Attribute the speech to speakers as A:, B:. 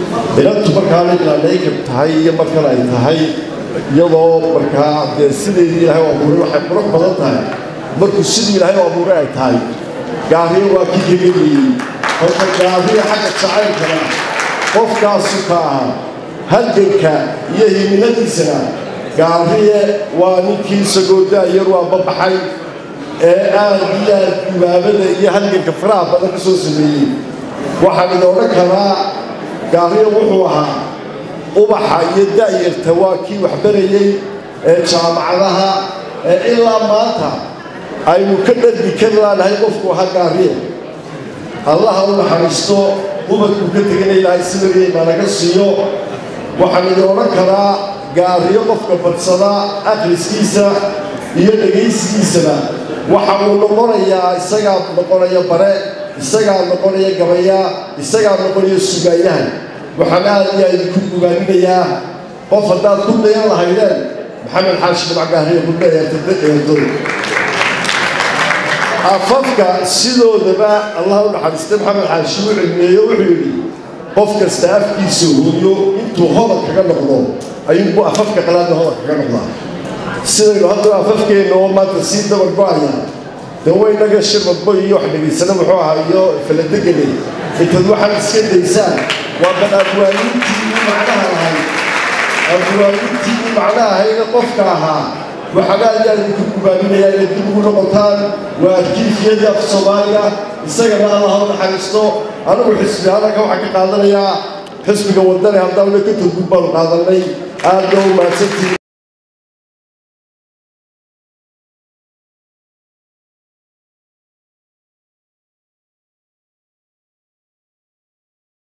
A: inantu markaana ilaanaykab tahay iyo markan ay tahay iyadoo markaa dee sideedii ilaahay u abuuray waxay qurux badan tahay markuu sidii ilaahay u abuuray ay tahay gaariyo waa kii kageliyey horta gaariyo xagga jacaylkana qofkaasu ka ahaa halganka iyo himiladiisana gaariye waa ninkii sagoodaayar waa babaxay ee aad iyo aad gubaabada iyo halganka faraha badan ka soo sameeyey waxaan idin odhan karaa gaariyo wuxuu ahaa ubaxa iyo da'yarta waa kii waxbarayey ee jaamacadaha ee ilaa maanta aynu ka dhargi kari laanahay qofku ahaa gaariye allaha u naxariisto ubadkuu ka teganay lahay sidarii naanaga siiyo waxaan idin odhan karaa gaariyo qofka badsada akhriskiisa iyo dhegaysigiisana waxa uu noqonayaa isagaa noqonaya bare isagaa noqonaya gabaya isagaa noqonaya sugaayahan waxaan aad iyo aad idinku bugaaminayaa qof haddaad ku dayan lahaydeen maxamed xaashi dhibac gaariyo gudba eertado afafka sidoodaba allah u naxariistay maxamed xaashi u cilmeeyo wuxuu yidhi qof kasta afkiisa hooyo intuu hodan kaga noqdo ayuunbu afafka qalaadna hodan kaga noqdaa sidaynu haddaba afafkeenna oo maanta sii dabar go-aya dee waynaga shirmadbo iyo wax dhegaysana muxuu ahaa iyo faladegane intaad waxaad iska daysaan waa bal abwaanintii u macnaha lahayd abwaanintii u macnaha ahayda qofka ahaa waxaan aad iyo aad idinku gubaaminayaa inay dib ugu noqotaan waa arkiifiyadii af soomaaliga isagana allah u naxariisto anigu xisbi hadalka waxaan ka qaadanayaa xisbiga wadane haddana ka togud baanu qaadanay aad baa u mahadsantihi